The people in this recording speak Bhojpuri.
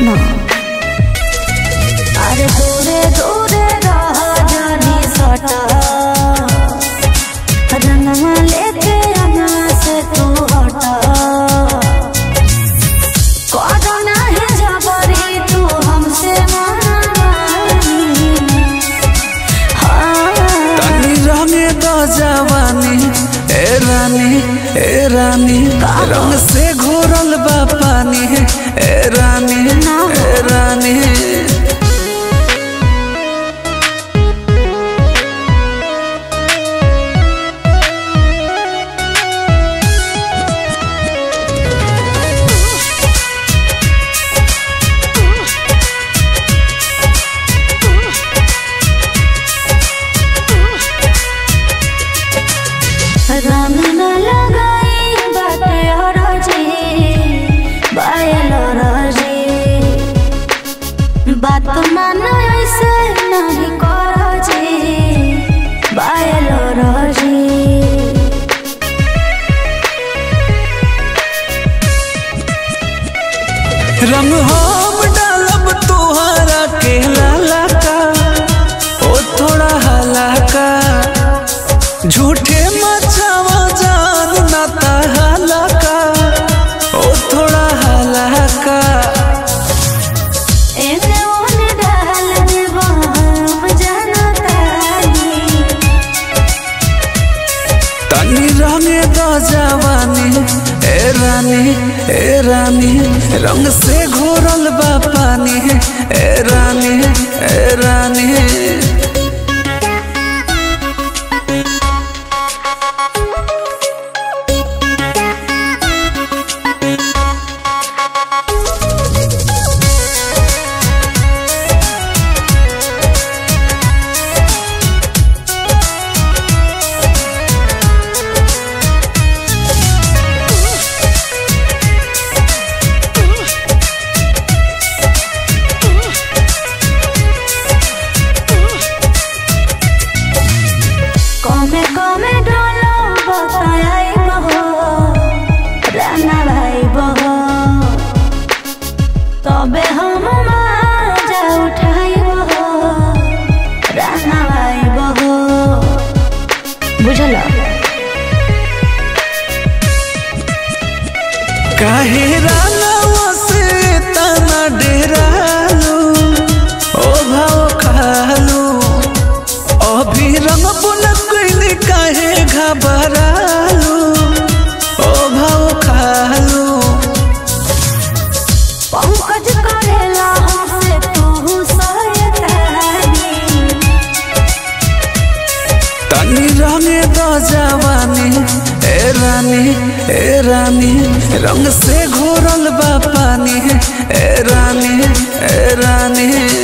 ना अरे दूरे दूरे रह जानी सटा रंगवा लेके आना से तू हटा कोरोना है जबरी तू हमसे मानी हाँ तनी रंगे दो जवानी ए रानी ए रानी रंग से घोरल बा पानी ए रानी ए रानी रंग न लगाई बाटे हरजी बायल रजी बात मान ऐसे नहीं करजी बायल रजी रंग हम डालब तुहरा के लाला का ओ थोड़ा हलाका झूठे मचावा जान ना हलाका ओ थोड़ा हलाका एने ओने डाल देबो हम जनतानी तनी रंगे दो जवानी ए रानी ए रानी रंग से घोरल बा पानी ए रानी ए रानी कमे कमे डोलो बताई बहो राना भाई बहो तबे हम माजा उठाई बहो राना भाई बहो बुझल काहे रानावा से तना डेरालू ओ भाव खालू अभी रंग बुन गइल काहे घबरालू ओ भाव खालू पंकज करेला हमसे तू सयतानी तनी रंगे दो जवानी ए रानी ए रानी रंग से घोरल बा पानी ए रानी ए रानी